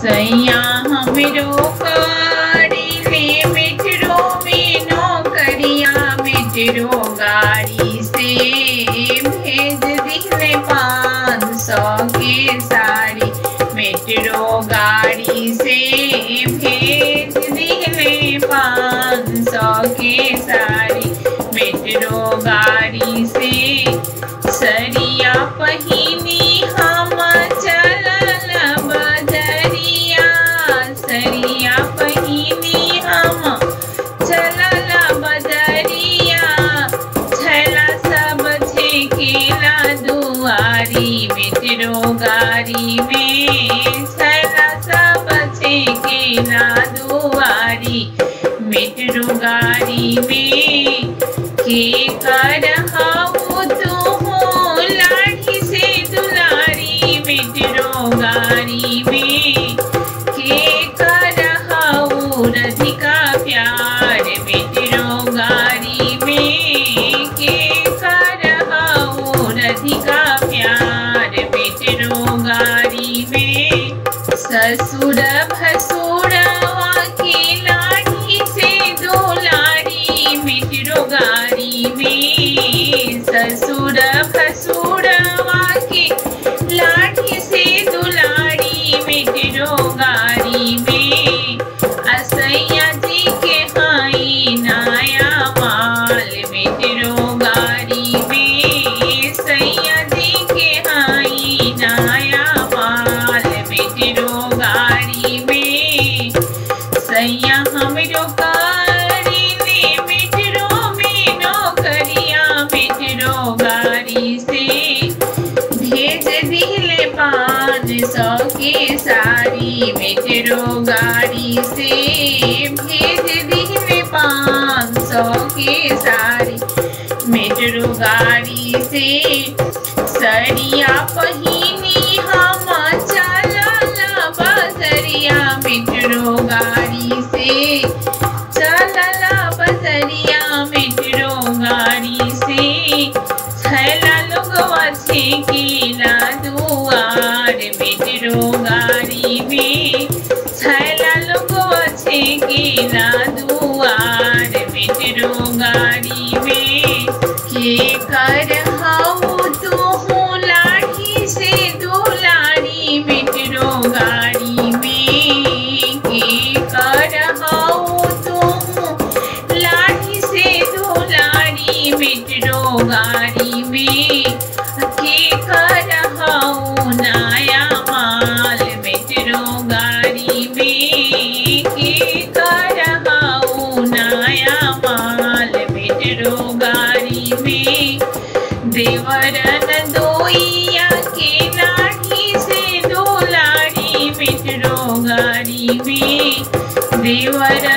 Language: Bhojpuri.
सैया हमरो गाड़ी ले मेट्रो में नौकरिया मेट्रो गाड़ी से भेज दिले पाँच सौ के साड़ी मेट्रो गाड़ी से भेज दिले पाँच सौ के साड़ी मेट्रो गाड़ी से सरिया पहिनी हम चलल बजरिया सरिया पहिनी हम चलल बजरिया छला सब छेकेला दुआरी मेट्रो गाड़ी में छला सब छेकेला दुआरी मेट्रो गाड़ी में के कर हाउ तू हो लाठी से दुलारी मेट्रो गाड़ी में के कर हाउ रधिका प्यार मेट्रो गाड़ी में के कर हाउ रधिका प्यार मेट्रो गाड़ी में ससुर भसुरवा के लाठी से दुलारी मेट्रो गाड़ी में ससुर भसुरवा के लाठी से दुलारी मेट्रो गाड़ी में असैया जी के हाई नया माल मेट्रो गाड़ी में सैया जी के हाई नया माल मेट्रो गाड़ी में सैया हमरो गाड़ी ने मेट्रो में नौकरिया मेट्रो गाड़ी से भेज दिले पाँच सौ के साड़ी मेट्रो गाड़ी से भेज दिले पाँच सौ के साड़ी मेट्रो गाड़ी से सरिया पहिनी हम चलल बजरिया मेट्रो गाड़ी से चलल बजरिया मेट्रो गाड़ी से छैला लोगवा छेकेला दुआर मेट्रो गाड़ी में छैला लोगवा छेकेला दुआर मेट्रो गाड़ी में के कर हाउ तू हो लाठी से दुलारी मेट्रो गाड़ी में के कर हाउ तू हो लाठी से दुलारी मेट्रो गाड़ी में के कर हाउ नया माल मेट्रो गाड़ी में के कर हाउ नया माल मेट्रो गाड़ी में देवरन दोइया के लाठी से दुलारी मेट्रो गाड़ी में देवर